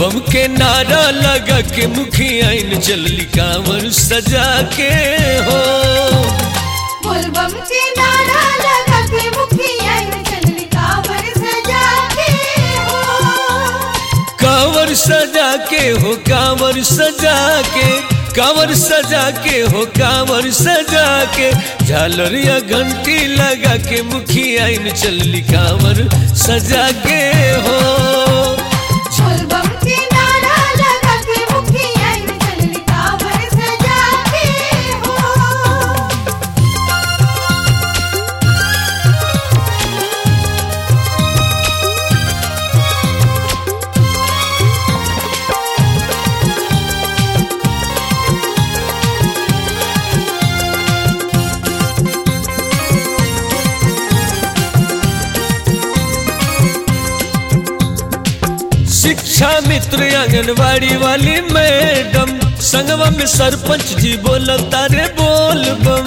बोलबम के नारा लगा के मुखिया इन चलली कांवर सजा के हो बोलबम के नारा लगा के मुखिया चलनी कावर सजा के हो कांवर सजा के हो कांवर सजा के कांवर सजा के हो कांवर सजा के झालरिया घंटी लगा के मुखिया इन चलली कांवर सजा के हो बोलबम के नारा लगा के मुखिया चलनी कावर सजा के हो शिक्षा मित्र आंगनवाड़ी वाली मैडम संगवा में सरपंच जी बोलता रे बोल बम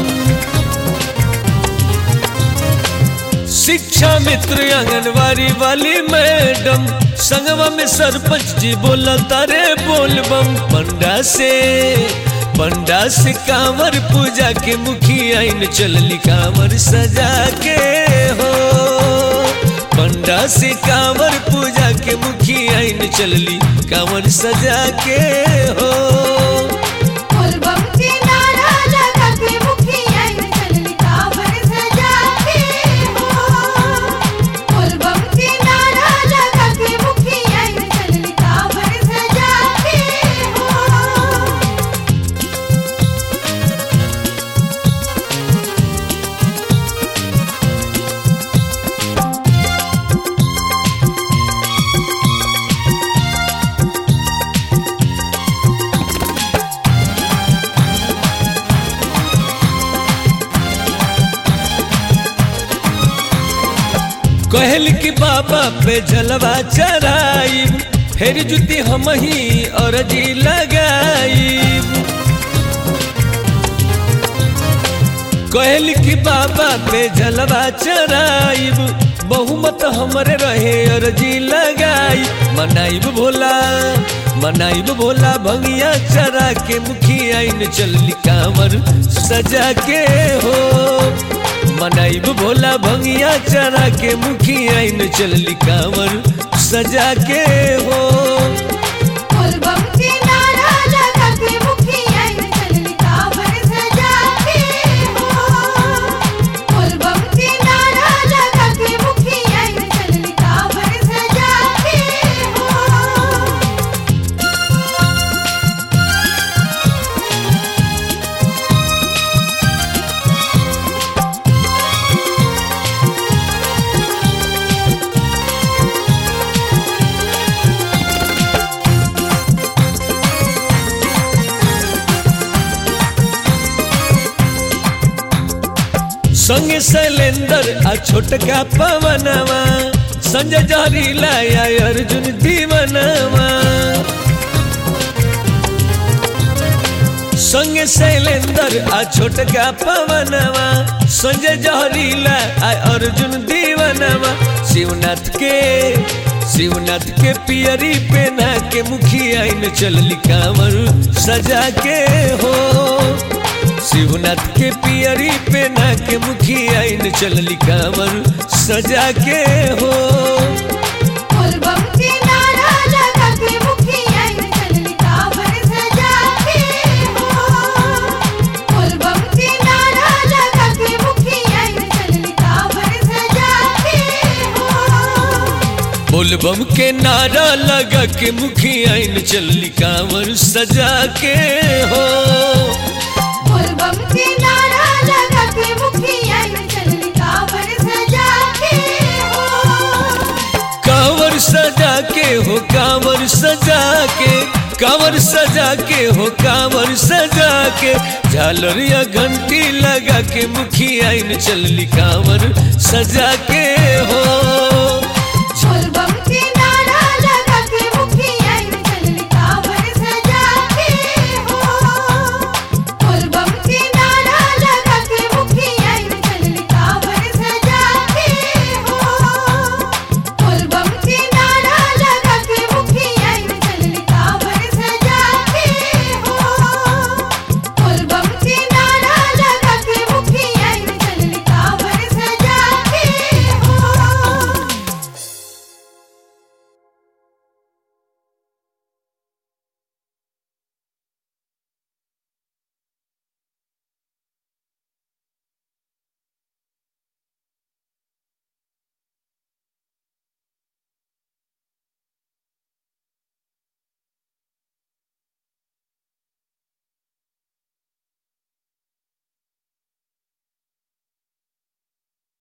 शिक्षा मित्र आंगनवाड़ी वाली मैडम संगवा में सरपंच जी बोलता रे बोल बम पंडा से पंडा से कांवर पूजा के मुखिया इन चलली कांवर सजा के हो पंडा से कांवर पूजा के मुखिया इन चलली कांवर सजा के हो बोलबम के नारा लगा के मुखिया चलनी कावर सजा के हो बोलबम के नारा लगा के मुखिया चलनी कावर सजा के हो कहल कि बाबा पे जलवा चराई फिर जुती हम ही और जी लगाई कहल कि बाबा पे जलवा चराइब बहुमत हमरे रहे और जी लगाई मनाइब भोला मनाइब भोला भंगिया चरा के मुखिया इन चलली कांवर सजा के हो मनाइब भोला भंगिया चरा के मुखिया इन चलली कांवर सजा के हो बोलबम के नारा लगा के मुखिया चलनी कावर सजा के हो बोलबम के नारा लगा के मुखिया चलनी कावर सजा के हो संगे शैलेंदर आ छोटका पवनवा संजय जहरी लाया अर्जुन दीवनवा संगे शैलेंदर आ छोटका पवनवा संजय जहरी लाया अर्जुन दीवनवा शिवनाथ के शिवनाथ के पियरी पहना के मुखिया इन चलली कांवर सजा के हो शिवनाथ के पियरी पहना के मुखिया इन चलली कांवर सजा के हो बोलबम के नारा लगा के मुखिया चलनी कावर सजा के हो बोलबम के नारा लगा के मुखिया चलनी कावर सजा के हो बोलबम के नारा लगा के मुखिया इन चलली कांवर सजा के हो बोलबम के नारा लगा के मुखिया चलनी कावर सजा के हो कांवर सजा के हो कांवर सजा के कांवर सजा के हो कांवर सजा के झालरिया घंटी लगा के मुखिया इन चलली कांवर सजा के हो